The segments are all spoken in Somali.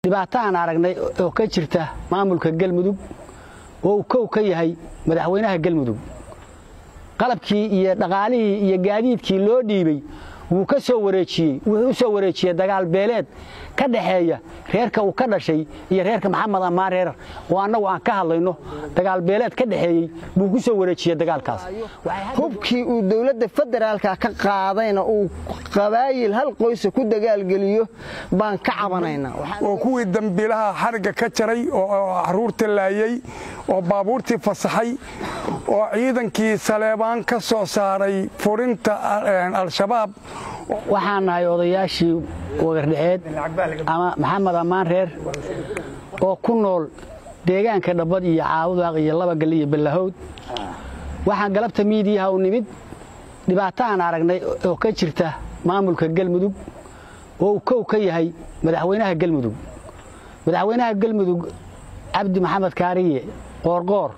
dhibaato aan aragnay oo ka jirta maamulka galmudug oo uu kow ka yahay madaxweynaha galmudug qalabkii iyo dhaqaalihii iyo gaadiidkii loo dhiibey wuu ka soo wareejiyey wuxuu u soo wareejiyey dagaal beeleed ka dhaxeeya reerka uu ka dhashay iyo reerka maxamed ammaan reer oo annagu aan ka hadlayno dagaal beeleed ka dhaxeeyey buu ku soo wareejiyey dagaalkaas hubkii uu dowladda federaalka ka qaadayna uu qabaayil hal qoysa ku dagaalgeliyo baan ka cabanaynaa oo kuwii dambiilaha xarigga ka jaray oo caruurta laayey oo baabuurtii fasaxay oo ciidankii saleebaan ka soo saaray furinta al-shabaab waxaan nahay odayaashii wagardhaceed ama maxamed ammaan reer oo ku nool deegaanka dhabbad iyo caabudaaq iyo labagal iyo ballahowd waxaan galabta miidiyaha u nimid dhibaato aan aragnay oo ka jirta maamulka galmudug oo uu kow ka yahay madaxweynaha galmudug madaxweynaha galmudug cabdi maxamed kaariye qoorqoor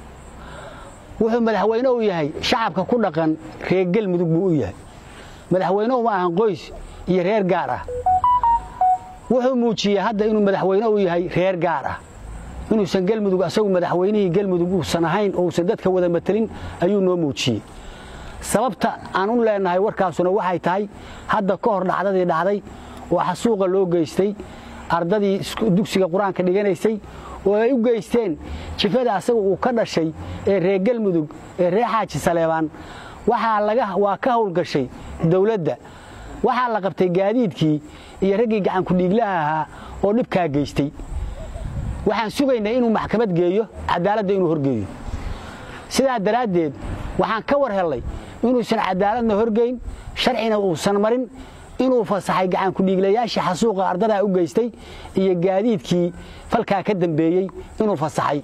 wuxuu madaxweyne u yahay shacabka ku dhaqan reer galmudug buu u yahay madaxweyne uma ahan qoys iyo reer gaar ah wuxuu muujiyey hadda inuu madaxweyne u yahay reer gaar ah inuusan galmudug asagu madaxweynihii galmudug uusan ahayn oo uusan dadka wada matelin ayuu noo muujiyey sababta aan u leenahay warkaasuna waxay tahay hadda ka hor dhacdadii dhacday oo xasuuqa loo geystay ardadii dugsiga qur-aanka dhiganaysay oo ay u geysteen jifada asaga uu ka dhashay ee reer galmudug ee reer xaaji saleebaan waa ka howlgashay dawladda waxaa la qabtay gaadiidkii iyo raggii gacankudhiiglaha ahaa oo dhibkaa geystay waxaan sugaynaa inuu maxkamad geeyo cadaaladda inuu horgeeyo sidaa daraaddeed waxaan ka war hellay inuusan cadaaladna horgeyn sharcina uusan marin inuu fasaxay gacankudhiiglayaashii xasuuqa ardadaa u geystay iyo gaadiidkii falkaa ka dambeeyey inuu fasaxay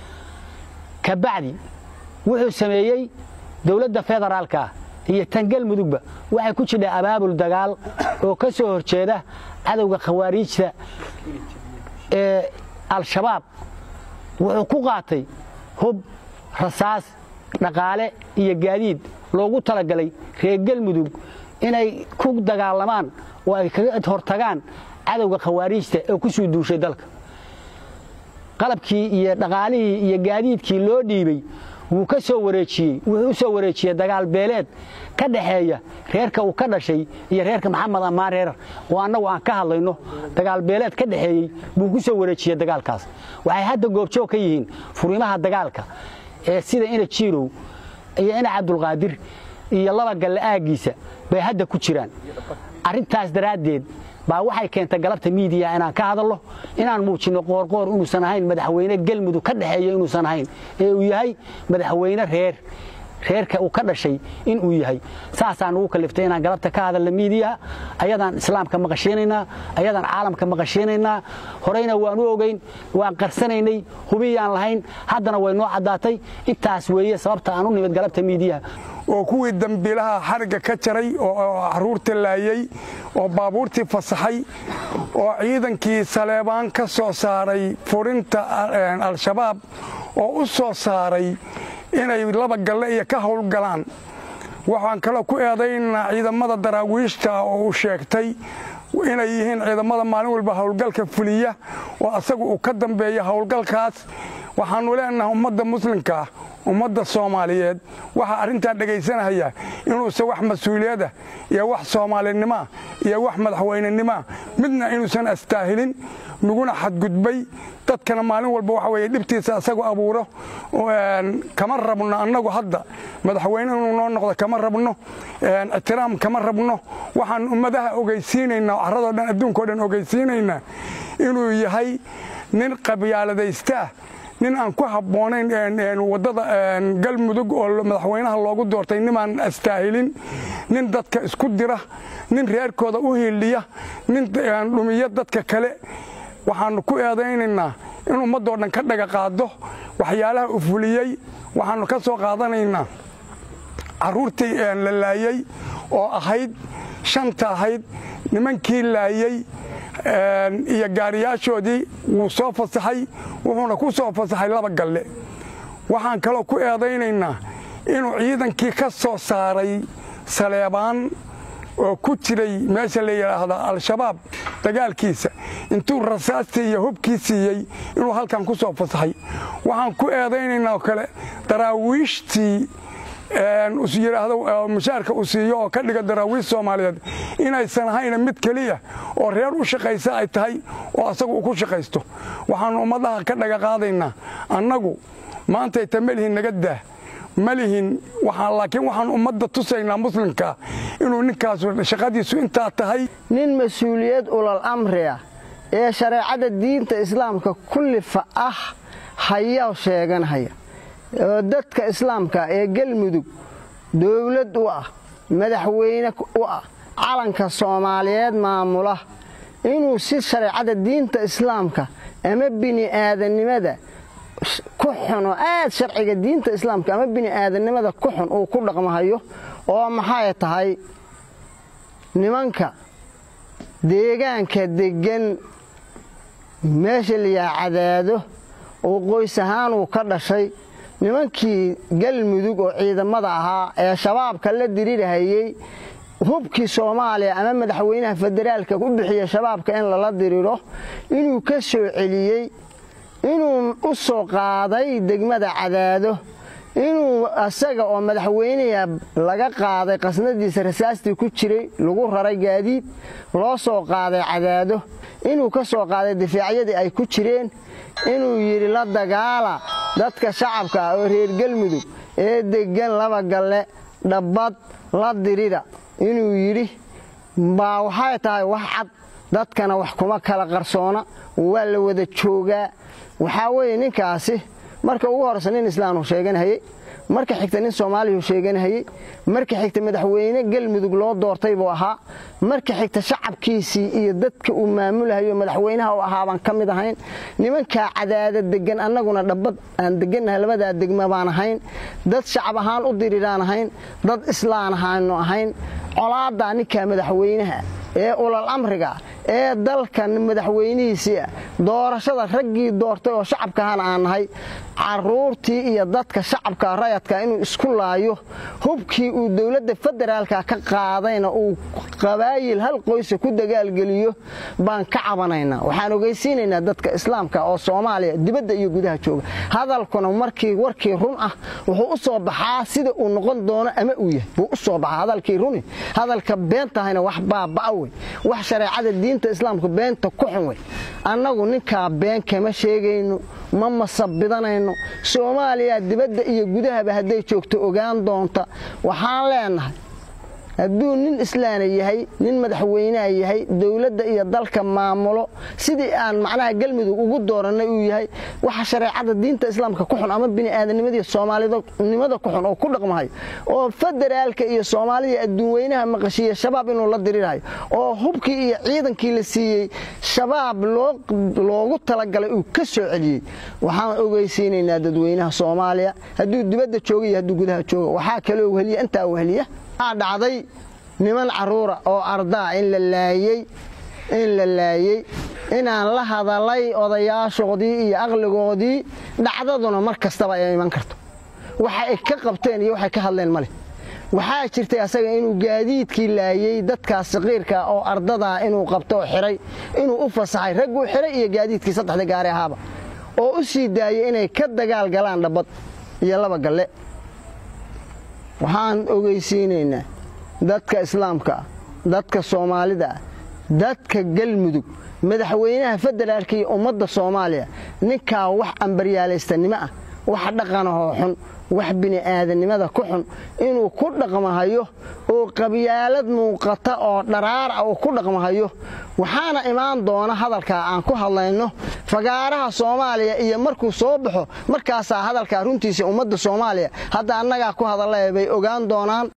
kabacdi wuxuu sameeyey dowladda federaalka iyo tan galmudugba waxay ku jidhaa abaabul dagaal oo ka soo horjeeda cadowga khawaariijta ee al-shabaab wuxuu ku qaatay hub rasaas dhaqaale iyo gaadiid loogu talagalay reer galmudug inay ku dagaalamaan oo ay kaga hortagaan cadowga khawaariijta ee ku suu duushay dalka qalabkii iyo dhaqaalihii iyo gaadiidkii loo dhiibey wuu ka soo wareejiyey wuxuu u soo wareejiyey dagaal beeleed ka dhaxeeya reerka uu ka dhashay iyo reerka maxamed ammaan reer oo annagu aan ka hadlayno dagaal beeleed ka dhaxeeyey buu ku soo wareejiyey dagaalkaas waxay hadda goobjoog ka yihiin furimaha dagaalka ee sida ina jiirow iyo ina cabdulqaadir iyo laba galle aaggiisa bay hadda ku jiraan arrintaas daraaddeed baa waxay keentay galabta miidiya inaan ka hadalno inaan muujinno qoorqoor inuusan ahayn madaxweyne galmudug ka dhexeeya inuusan ahayn ee uu yahay madaxweyne reer reerka uu ka dhashay inuu yahay saasaan ugu kaliftay inaan galabta ka hadalna miidiyaha ayadaan islaamka maqashiinaynaa ayadaan caalamka maqashiinaynaa horeyna waan u ogeyn waan qarsanaynay hubiyaan lahayn haddana way noo caddaatay intaas weeye sababta aan u nimid galabta miidiyaha oo kuwii dambiilaha xarigga ka jaray oo caruurta laayey oo baabuurtii fasaxay oo ciidankii saleebaan ka soo saaray furinta al-shabaab oo u soo saaray inay laba galle iyo ka howlgalaan waxaan kaloo ku eedaynaa ciidamada daraawiishta oo uu sheegtay inay yihiin ciidamada maalin walba howlgalka fuliya oo asagu uu ka dambeeya howlgalkaas waxaannu leenahay ummadda muslimkaa ummadda soomaaliyeed waxaa arrintaa dhegaysanaya inuusan wax mas-uuliyada iyo wax soomaalinimoa iyo wax madaxweynenimoa midna inuusan astaahilin naguna xadgudbay dadkana maalin walba waxa weye dhibtiisa asagu abuuro kama rabno annagu hadda madaxweyne inuu noo noqdo kama rabno ixtiraam kama rabno waxaan ummadaha ogeysiinaynaa carradoo dhan adduunkao dhan ogeysiinaynaa inuu yahay nin qabyaaladaystaah nin aan ku habboonayn waddada galmudug oo madaxweynaha loogu doortay nimaan astaahilin nin dadka isku dira nin reerkooda u hiiliya nin dhumiya dadka kale waxaannu ku eedaynaynaa in ummaddoo dhan ka dhaga qaado waxyaalaha u fuliyey waxaannu ka soo qaadanaynaa carruurtii la laayey oo ahayd shanta ahayd nimankii laayey iyo gaariyaashoodii wuu soo fasaxay wuxuuna ku soo fasaxay laba galle waxaan kaloo ku eedaynaynaa inuu ciidankii ka soo saaray saleebaan oo ku jiray meesha la yidhaahdo al-shabaab dagaalkiisa intuu rasaastii iyo hubkii siiyey inuu halkan ku soo fasaxay waxaan ku eedaynaynaa oo kale daraawiishtii yidhaahdo mushaarka uu siiyo oo ka dhiga daraawiish soomaaliyeed inaysan ahayna mid keliya oo reer u shaqaysa ay tahay oo asagu uu ku shaqaysto waxaannu ummadaha ka dhaga qaadaynaa annagu maantayta melihin naga daah ma lihin laakiin waxaan ummadda tusaynaa muslimka inuu ninkaasu shaqadiisu intaa tahay nin mas-uuliyad ulal amriah ee shareecada diinta islaamka kullifa ah hayaa sheeganhaya oo dadka islaamka ee galmudug dowlad u ah madaxweyne u ah calanka soomaaliyeed maamula inuu si shareecada diinta islaamka ama bini'aadanimada ku xun oo aad sharciga diinta islaamka ama bini'aadanimada ku xun uu ku dhaqmahayo oo maxay tahay nimanka deegaanka deggan meesha layaa cadaado oo qoys ahaan uu ka dhashay nimankii galmudug oo ciidamada ahaa ee shabaabka la dirirhayey hubkii soomaaliya ama madaxweynaha federaalka u bixiya shabaabka in lala diriro inuu ka soo celiyey inuu u soo qaaday degmada cadaado inuu asaga oo madaxweyneha laga qaaday qasnadiisa rasaastii ku jiray lagu raray gaadiid loo soo qaaday cadaado inuu ka soo qaaday difaacyadii ay ku jireen inuu yidhi la dagaala dadka shacabka ah oo reer galmudug ee deggan laba galle dhabbad la dirida inuu yidhi baa waxay tahay wax cad dadkana wax kuma kala qarsoona waa la wada joogaa waxaa weeye ninkaasi marka ugu horraysa nin islaamuu sheeganhayey marka xigta nin soomaaliyuu sheeganhayey marka xigta madaxweyne galmudug loo doortay buu ahaa marka xigta shacabkiisii iyo dadka uu maamulahayo madaxweynaha u ahaa baan ka mid ahayn nimankaa cadaada degan annaguna dhabbad aan degannahay labadaa degma baan ahayn dad shacab ahaan u diriraan ahayn dad islaan ahaanu ahayn colaadaa ninkaa madaxweynaha ee ulal amriga ee dalkan madaxweynihiisii ah doorashada raggii doortay oo shacabkahana aan nahay caruurtii iyo dadka shacabka rayadka inuu isku laayo hubkii uu dowladda federaalka ka qaadayna uu qabaayil hal qoysa ku dagaalgeliyo baan ka cabanaynaa waxaan ogeysiinaynaa dadka islaamka oo soomaaliya dibadda iyo gudaha jooga hadalkuna markii warkii run ah wuxuu u soo baxaa sida uu noqon doono ama uu yahay buu u soo baxaa hadalkii runi hadalka beentahayna wax baaba'a wey wax shareecada diinta islaamka beenta ku xun wey annagu ninkaa been kama sheegayno ma masabidanayno soomaaliya dibadda iyo gudahaba hadday joogto ogaan doonta waxaan leenahay hadduu nin islaana yahay nin madaxweyneha yahay dowladda iyo dalka maamulo sidii aan macnaha galmudug ugu doorannay uu yahay waxa shareecada diinta islaamka ku xun ama bini'aadanimadii soomaalinimada ku xun oo ku dhaqmahayo oo federaalka iyo soomaalida adduunweynaha maqashiiya shabaab inuu la dirirhayo oo hubkii iyo ciidankii la siiyey shabaab loogu talagalay uu ka soo celiyey waxaan ogeysiinaynaa dadweynaha soomaaliya hadduu dibadda jooga iyo hadduu gudaha jooga waxaa kaloo wehliya intaa wehliya waxaa dhacday niman carruura oo ardaa in la laayey in la laayey inaan la hadalay odayaashoodii iyo aqligoodii dhacdaduna mar kastaba ay iman karto waxa ay ka qabteen iyo waxay ka hadleen male waxaa jirtay asaga inuu gaadiidkii laayey dadkaas saqiirka oo ardadaa inuu qabto oo xiray inuu u fasaxay ragguu xiray iyo gaadiidkii saddexda gaari ahaaba oo u sii daayey inay ka dagaal galaan dhabbad iyo laba galle waxaan ogeysiinaynaa dadka islaamka ah dadka soomaalida ah dadka galmudug madaxweynaha federaalka iyo ummadda soomaaliya ninkaa wax ambaryaalaystanimo ah wax dhaqanahoo xun wax bini'aadanimada ku xun inuu ku dhaqmahayo oo qabyaalad muuqata oo dharaar ah uu ku dhaqmahayo waxaana imaan doona hadalkaa aan ku hadlayno fagaaraha soomaaliya iyo markuu soo baxo markaasaa hadalkaa runtiisa ummadda soomaaliya hadda annagaa ku hadalla bay ogaan doonaan